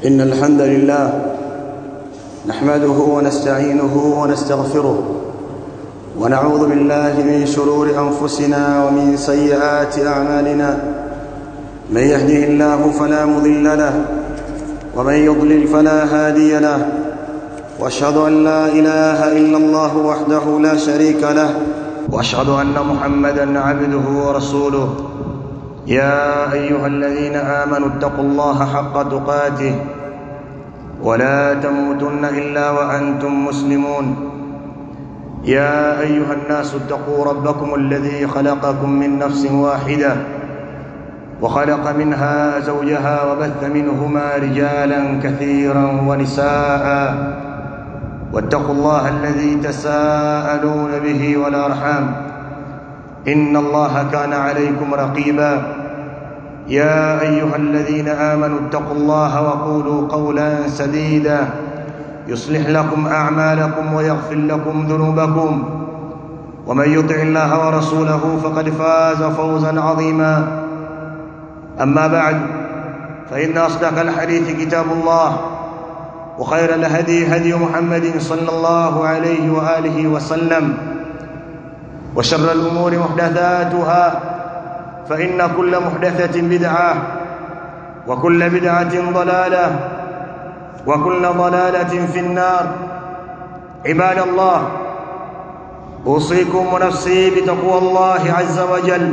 إن الحمد لله نحمده ونستعينه ونستغفره ونعوذ بالله من شرور أنفسنا ومن سيئات أعمالنا من يهده الله فلا مضل له ومن يضلل فلا هادي له واشهد ان لا اله الا الله وحده لا شريك له واشهد ان محمدا عبده ورسوله يا ايها الذين امنوا اتقوا الله حق تقاته ولا تموتن الا وانتم مسلمون يا ايها الناس اتقوا ربكم الذي خلقكم من نفس واحده وخلق منها زوجها وبث منهما رجالا كثيرا ونساء واتقوا الله الذي تساءلون به والارحام ان الله كان عليكم رقيبا يا ايها الذين امنوا اتقوا الله وقولوا قولا سديدا يصلح لكم اعمالكم ويغفر لكم ذنوبكم ومن يطع الله ورسوله فقد فاز فوزا عظيما اما بعد فان اصدق الحديث كتاب الله وخير الهدي هدي محمد صلى الله عليه واله وسلم وشر الامور محدثاتها فان كل محدثه بدعه وكل بدعه ضلاله وكل ضلاله في النار عباد الله اوصيكم ونفسي بتقوى الله عز وجل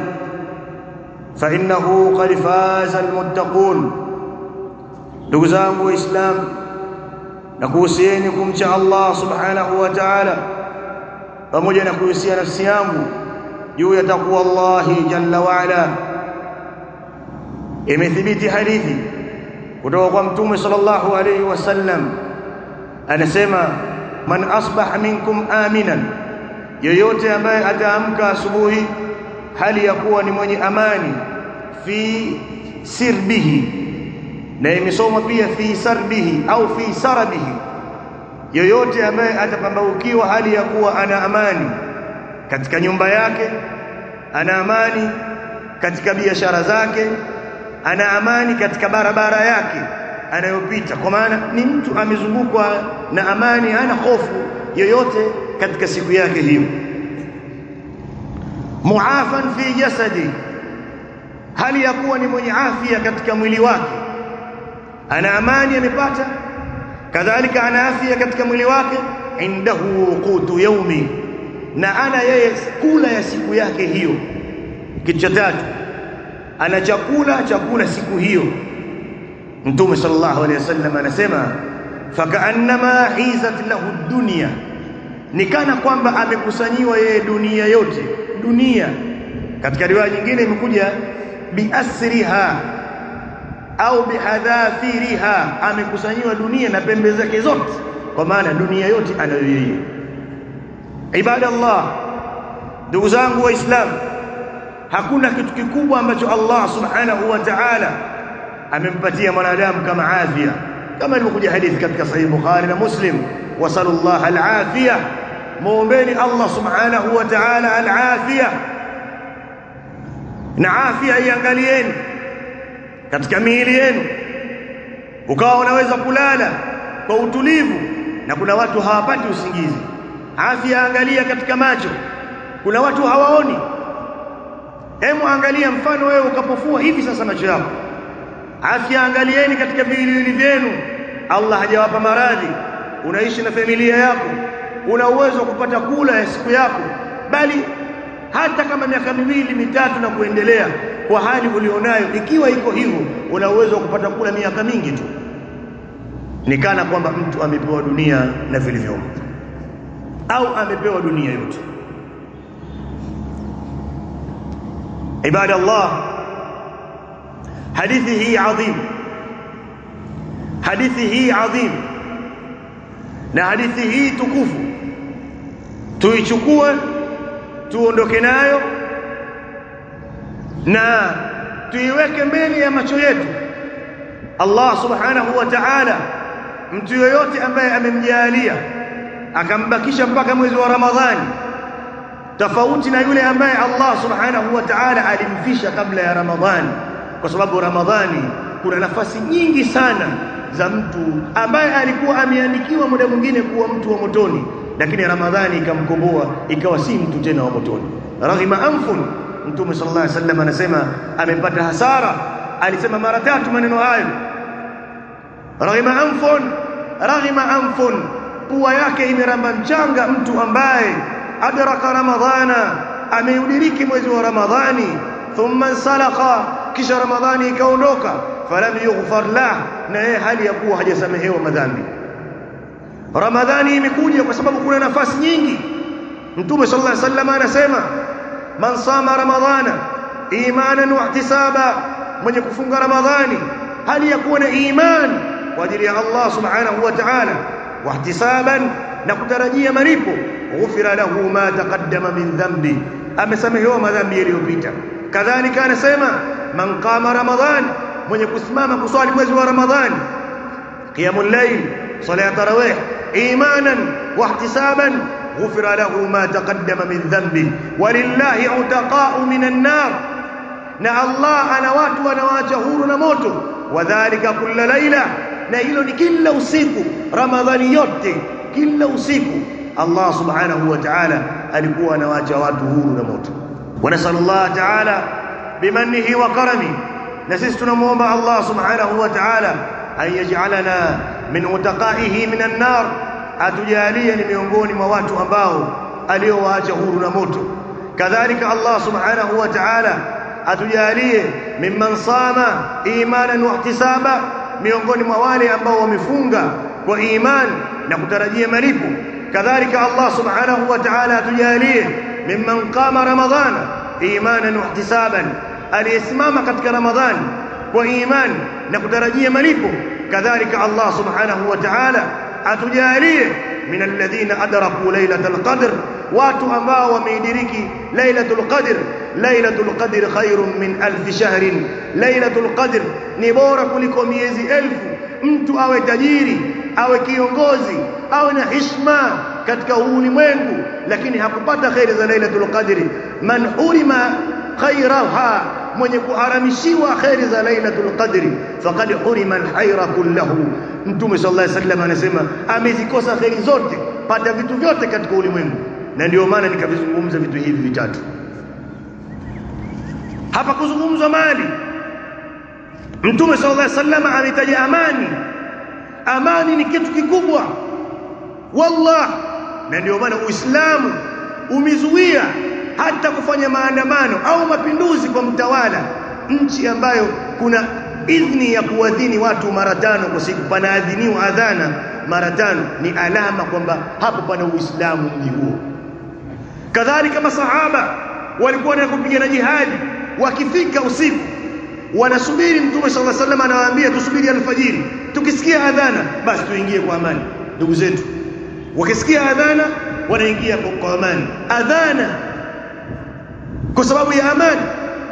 فانه قد فاز المتقون ndugu zangu waislamu na kuhusieni kumcha Allah subhanahu wa ta'ala pamoja na kuhusia nafsi yangu juu ya takwa Allah jalla wa ala imethibiti hadithi kutoka kwa mtume sallallahu alayhi wasallam anasema man asbaha minkum aminan yoyote ambaye ataamka asubuhi hali ya kuwa ni mwenye amani fi sirbihi na imesoma pia fi sarbihi au fi sarabihi yoyote ambaye atapambaukiwa hali ya kuwa ana amani katika nyumba yake ana amani katika biashara zake ana amani katika barabara yake anayopita kwa maana ni mtu amezungukwa na amani hana hofu yoyote katika siku yake hiyo muafan fi jasadi hali ya kuwa ni mwenye afya katika mwili wake ana amani amepata kadhalika ana afya katika mwili wake indahu qutu yaumi na ana yeye kula ya siku yake hiyo kitu cha tatu ana chakula chakula siku hiyo mtume sallallahu alaihi wasallam anasema fakaannama hizat lahu dunya nikana kwamba amekusanyiwa yeye dunia yote dunia katika riwaya nyingine imekuja biasriha au bihadhafiriha amekusanyiwa dunia na pembe zake zote kwa maana dunia yote anayo yeye ibadallah ndugu zangu waislamu hakuna kitu kikubwa ambacho Allah subhanahu wa ta'ala amempatia mwanadamu kama afya kama ilivyokuja hadithi katika sahih bukhari na muslim wasallallahu alafia muombeni Allah subhanahu wa ta'ala alafia na afya iangalieni katika miili yenu ukawa unaweza kulala kwa utulivu na kuna watu hawapati usingizi afya angalia katika macho kuna watu hawaoni hemu angalia mfano wewe ukapofua hivi sasa macho yako afya angalieni katika viwiliwili vyenu Allah hajawapa maradhi unaishi na familia yako una uwezo wa kupata kula ya siku yako bali hata kama miaka miwili mitatu na kuendelea kwa hali ulionayo ikiwa iko hivyo una uwezo wa kupata kula miaka mingi tu nikana kwamba mtu amepewa dunia na vilivyomo au amepewa dunia yote ibada Allah hadithi hii adhim hadithi hii adhim na hadithi hii tukufu tuichukue tuondoke nayo na tuiweke mbele ya macho yetu Allah subhanahu wa ta'ala mtu yoyote ambaye amemjalia akambakisha mpaka mwezi wa Ramadhani tofauti na yule ambaye Allah subhanahu wa ta'ala alimfisha kabla ya Ramadhani kwa sababu Ramadhani kuna nafasi nyingi sana za mtu ambaye alikuwa ameandikiwa muda mwingine kuwa mtu wa motoni lakini Ramadhani ikamkomboa ikawa si mtu tena wa motoni raghima anfun Mtume sallallahu alaihi wasallam anasema amepata hasara alisema mara tatu maneno hayo raghima anfun raghima anfun pua yake imeramba mchanga mtu ambaye adraka ramadhana ameudiriki mwezi wa ramadhani thumma salaka kisha ramadhani ikaondoka falam yughfar lah na yeye hali ya kuwa hajasamehewa madhambi ramadhani imekuja kwa sababu kuna nafasi nyingi mtume sallallahu alaihi wasallam anasema man sama ramadhana imanan wa ihtisaba mwenye kufunga ramadhani hali ya kuwa na imani kwa ajili ya Allah subhanahu wa ta'ala wa ihtisaban na kutarajia malipo ghufira lahu ma taqaddama min dhanbi amesamehewa madhambi yaliyopita kadhalika anasema man qama ramadhan mwenye kusimama kuswali mwezi wa ramadhani qiyamul layl salat tarawih imanan wa ihtisaban ghufira lahu ma taqaddama min dhanbi walillahi utaqa'u minan nar na Allah ana watu wanawaacha huru na moto wadhālika kulla laila na hilo ni kila usiku ramadhani yote kila usiku Allah subhanahu wa ta'ala alikuwa anawaacha watu huru na moto ونسال الله تعالى بمنه وكرمه نسيس تنموomba Allah subhanahu wa ta'ala an yaj'alana min utaqaihi min an-nar atujalie ni miongoni mwa watu ambao aliowaacha huru na moto kadhalika Allah subhanahu wa ta'ala atujalie mimman sama imanan wa ihtisaba miongoni mwa wale ambao wamefunga kwa iman na kutarajia malipo kadhalika Allah subhanahu wa ta'ala atujalie mimman qama ramadhana imanan wa ihtisaban aliyesimama katika ramadhani kwa imani na kutarajia malipo kadhalika Allah subhanahu wa ta'ala atujalie min alladhina adraku lailatul qadr watu ambao wameidiriki lailatul qadr lailatul qadr khairun min alf shahrin lailatul qadr ni bora kuliko miezi elfu mtu awe tajiri awe kiongozi awe na heshima katika ulimwengu lakini hakupata khairi za lailatul qadri man hurima khairaha mwenye kuharamishiwa khairi za lailatul qadri faqad hurima alkhayra kullahu mtume sallallahu alaihi wasallam anasema amezikosa khairi zote pata vitu vyote katika ulimwengu na ndio maana nikavizungumza vitu hivi vitatu hapa kuzungumzwa mali mtume sallallahu alaihi wasallam ametaja amani amani ni kitu kikubwa wallah na ndio maana uislamu umezuia hata kufanya maandamano au mapinduzi kwa mtawala nchi ambayo kuna idhni ya kuadhini watu mara tano kwa siku panaadhiniwa adhana mara tano ni alama kwamba hapo pana uislamu mji huo kadhalika masahaba walikuwa na kupigana jihadi wakifika usiku wanasubiri mtume sallallahu alaihi wasallam anawaambia tusubiri alfajiri tukisikia adhana basi tuingie kwa amani ndugu zetu wakisikia adhana wanaingia kwa amani adhana kwa sababu ya amani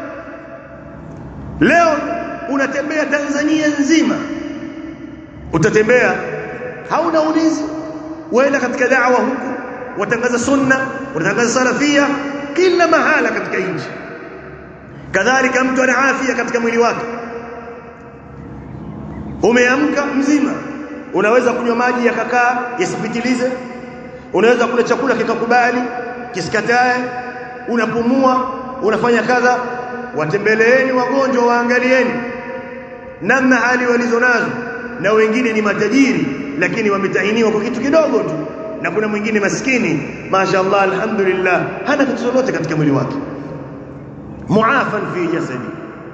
leo unatembea Tanzania nzima utatembea hauna ulinzi waenda katika da'wa huku watangaza sunna watangaza salafia kila mahala katika nchi kadhalika mtu ana afya katika mwili wake umeamka mzima unaweza kunywa maji yakakaa yasipitilize unaweza kula chakula kikakubali kisikatae unapumua unafanya kadha watembeleeni wagonjwa waangalieni namna hali walizonazo na wengine ni matajiri lakini wametahiniwa kwa kitu kidogo tu na kuna mwingine maskini mashaallah alhamdulillah hana kitu lolote katika mwili wake muafan fi jasadi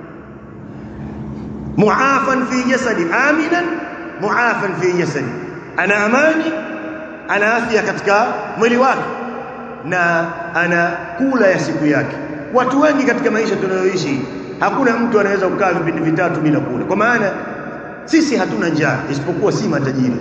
muafan fi jasadi aminan muafan fi jasadi ana amani ana afya katika mwili wake na ana kula ya siku yake watu wengi katika maisha tunayoishi hakuna mtu anaweza kukaa vipindi vitatu bila kula kwa maana sisi hatuna njaa isipokuwa si matajiri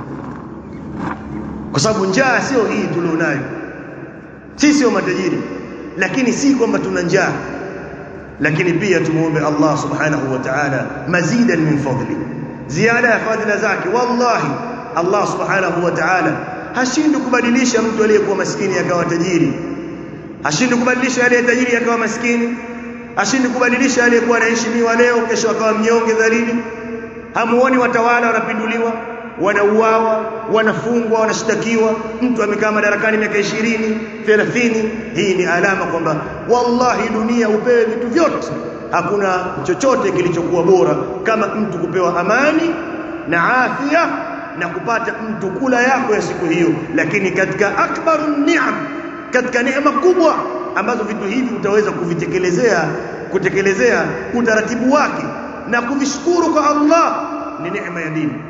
kwa sababu njaa sio hii tulionayo sisi sio matajiri lakini si kwamba tuna njaa lakini pia tumuombe Allah subhanahu wa ta'ala mazidan min fadli ziada ya fadhila zake wallahi Allah subhanahu wa ta'ala hashindi kubadilisha mtu aliyekuwa maskini akawa tajiri hashindi kubadilisha aliye tajiri akawa maskini hashindi kubadilisha aliyekuwa anaheshimiwa leo kesho akawa mnyonge dhalili hamuoni watawala wanapinduliwa wanauawa wanafungwa wanashtakiwa mtu amekaa madarakani miaka 20 30 hii ni alama kwamba wallahi dunia upewe vitu vyote hakuna chochote kilichokuwa bora kama mtu kupewa amani na afya na kupata mtu kula yako ya siku hiyo lakini katika akbarun ni'am katika neema kubwa ambazo vitu hivi utaweza kuvitekelezea kutekelezea utaratibu wake na kuvishukuru kwa Allah ni neema ya dini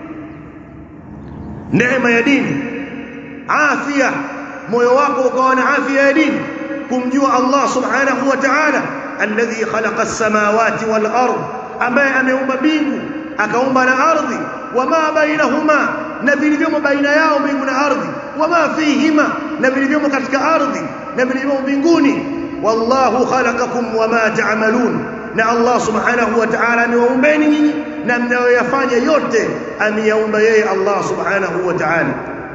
neema ya dini afya moyo wako ukawa na afya ya dini kumjua Allah subhanahu wa ta'ala alladhi khalaqa as-samawati wal ard ambaye ameumba mbingu akaumba na ardhi wama bainahuma na vilivyomo baina yao mbingu na ardhi wama fihima na vilivyomo katika ardhi na vilivyomo mbinguni wallahu khalaqakum wama ta'malun na Allah subhanahu wa ta'ala amewaumbeni nyinyi na mnayoyafanya yote ameyaumba yeye Allah subhanahu wa ta'ala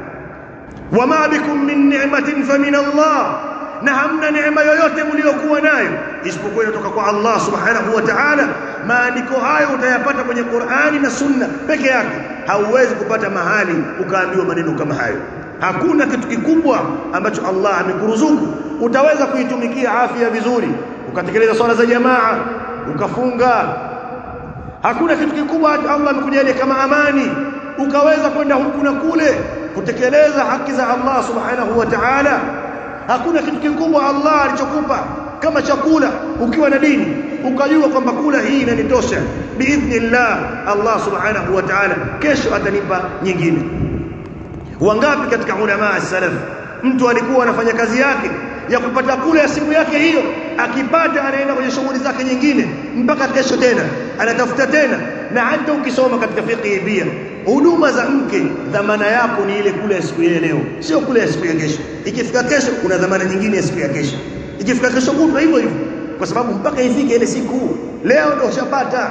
wama bikum min ni'matin famin Allah na hamna neema yoyote mliokuwa nayo isipokuwa inatoka kwa Allah subhanahu wa ta'ala maandiko hayo utayapata kwenye Qur'ani na Sunna peke yake hauwezi kupata mahali ukaambiwa maneno kama hayo hakuna kitu kikubwa ambacho Allah amekuruzuku utaweza kuitumikia afya vizuri ukatekeleza swala za jamaa ukafunga hakuna kitu kikubwa Allah amekujalia kama amani ukaweza kwenda huku na kule kutekeleza haki za Allah subhanahu wa ta'ala hakuna kitu kikubwa Allah alichokupa kama chakula ukiwa na dini ukajua kwamba kula hii inanitosha biidhnillah Allah subhanahu wa ta'ala kesho atanipa nyingine wangapi katika ulama salaf mtu alikuwa anafanya kazi yake ya kupata kula ya siku yake hiyo akipata anaenda kwenye shughuli zake nyingine mpaka kesho tena anatafuta tena na hata ukisoma katika fiqh pia huduma za mke dhamana yako ni ile kula ya siku ya leo sio kula ya siku ya kesho ikifika kesho kuna dhamana nyingine ya siku ya kesho ikifika kesho kutwa hivyo hivyo kwa sababu mpaka ifike ile siku leo ndio ushapata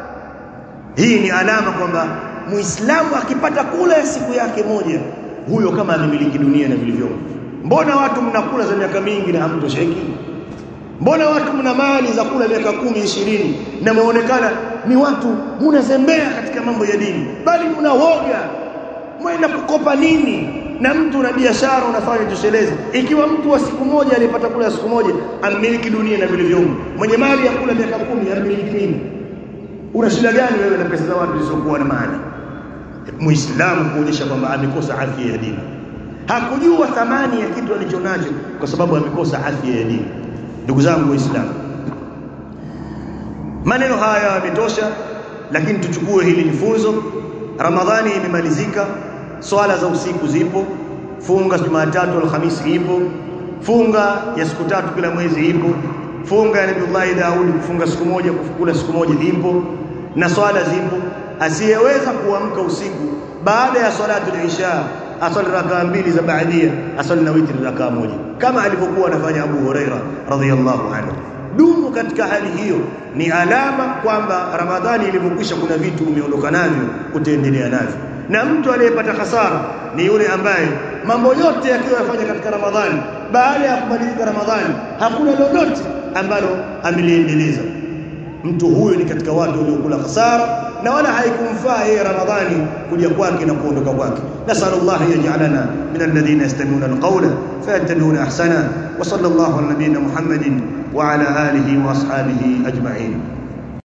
hii ni alama kwamba muislamu akipata kula ya siku yake moja huyo kama amemiliki dunia na vilivyomo mbona watu mnakula za miaka mingi na hamtosheki mbona watu mna mali za kula miaka kumi ishirini na muonekana ni watu mnazembea katika mambo ya dini bali mnawoga mwenda kukopa nini na mtu na biashara unafanya toshelezi ikiwa mtu wa siku moja alipata kula siku moja amiliki dunia na vilivyomo mwenye mali ya kula miaka kumi amiliki nini una shida gani wewe na pesa za watu zisizokuwa na maana muislamu kuonyesha kwamba amekosa afya ya dini hakujua thamani ya kitu alichonacho kwa sababu amekosa afya ya dini ndugu zangu waislamu maneno haya yametosha lakini tuchukue hili ni funzo ramadhani imemalizika swala za usiku zipo funga jumatatu alhamisi ipo funga ya siku tatu kila mwezi ipo funga ya nabii Daudi kufunga siku moja kufukula siku moja ipo na swala zipo asiyeweza kuamka usiku baada ya salatu al-isha asali rakaa mbili za baadia asali na witri rakaa moja kama alivyokuwa anafanya Abu Huraira radhiyallahu anhu dumu katika hali hiyo ni alama kwamba Ramadhani ilivyokwisha kuna vitu umeondoka navyo utaendelea navyo na mtu aliyepata hasara ni yule ambaye mambo yote yakiwa yafanya katika Ramadhani baada ya kumalizika Ramadhani hakuna lolote ambalo ameliendeleza mtu huyo ni katika watu waliokula hasara na wala haikumfaa yeye Ramadhani kuja kwake na kuondoka kwake nasallallahu yaj'alana min alladhina yastami'una alqawla fayattabi'una ahsana wa sallallahu ala nabiyyina Muhammadin wa ala alihi wa ashabihi ajma'in